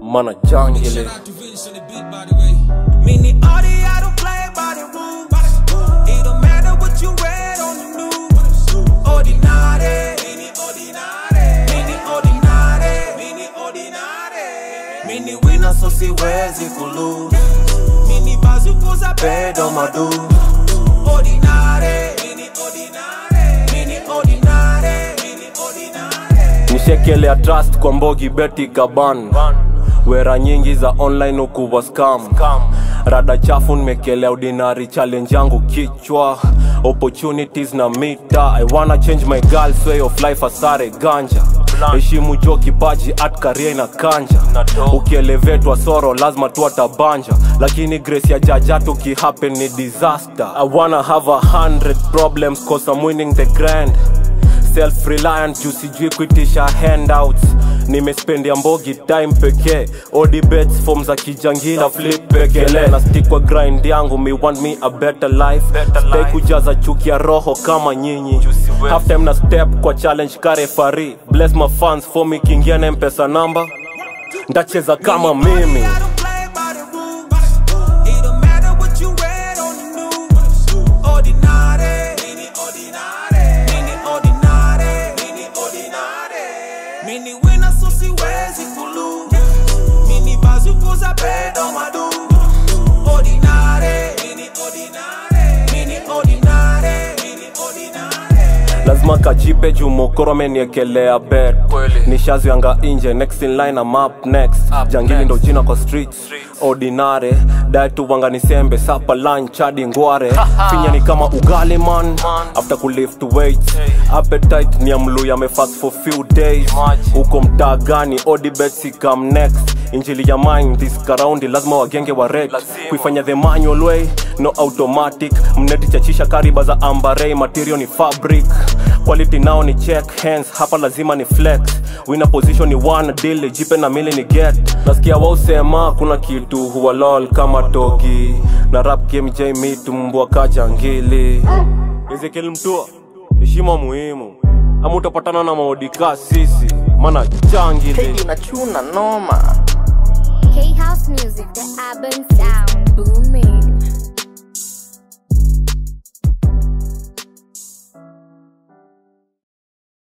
mana jangili Mini Audi, I don't play by the rules. It don't matter what you read on the news. Ordinary, mini ordinary, mini ordinary, mini ordinary. Mini winner, so siwezi kulose. Mini bazuko za pedo madu. Ordinary, mini ordinary, mini ordinary, mini ordinary. nishekelea trust kwa mbogi beti kaban wera nyingi za online ukuwa scam rada chafu nimekelea ordinary challenge yangu kichwa opportunities na mita i wanna change my girl's way of life asare ganja heshimu jo kipaji at karia ina kanja ukielevetwa soro lazima tu atabanja lakini grace ya jaja tukihappen ni disaster i wanna have a hundred problems cause i'm winning the grand self-reliant juu sijui kuitisha handouts nimespendia mbogi time pekee odibets form za kijangila flip pekele na stick kwa grind yangu me want me a better life stay kujaza chuki ya roho kama nyinyi half time na step kwa challenge karefari bless my fans for me kiingia na mpesa namba ndacheza kama mimi I don't play by the rules. It don't matter what you read on the news. Ordinary, mini ordinary, mini ordinary, mini ordinary. Mini winner, so siwezi kulose. Mini bazuko za pedo madu. Ordinary, mini ordinary, mini ordinary, mini ordinary. lazima kajipe juu mokoro ameniekelea bet nishazianga inje next in line I'm up next jangili ndo jina kwa streets ordinary datu wanga nisembe sapa lunch hadi ngware finya ni kama ugali man after kulift weights appetite ni amlu yamefast for few days huko mtaa gani odibet come next injili ya mine this karaundi lazima wagenge wa red kuifanya the manual way no automatic mneti chachisha kariba za ambarei material ni fabric quality nao ni check hands hapa lazima ni flex wina position ni one deal jipe na mili ni get nasikia wausema kuna kitu huwa lol kama togi na rap game j mitu mbwa kajangili ezekiel mtua heshima muhimu ama utapatana na maodika sisi mana jangili Hey, unachuna noma K House Music, the urban sound booming.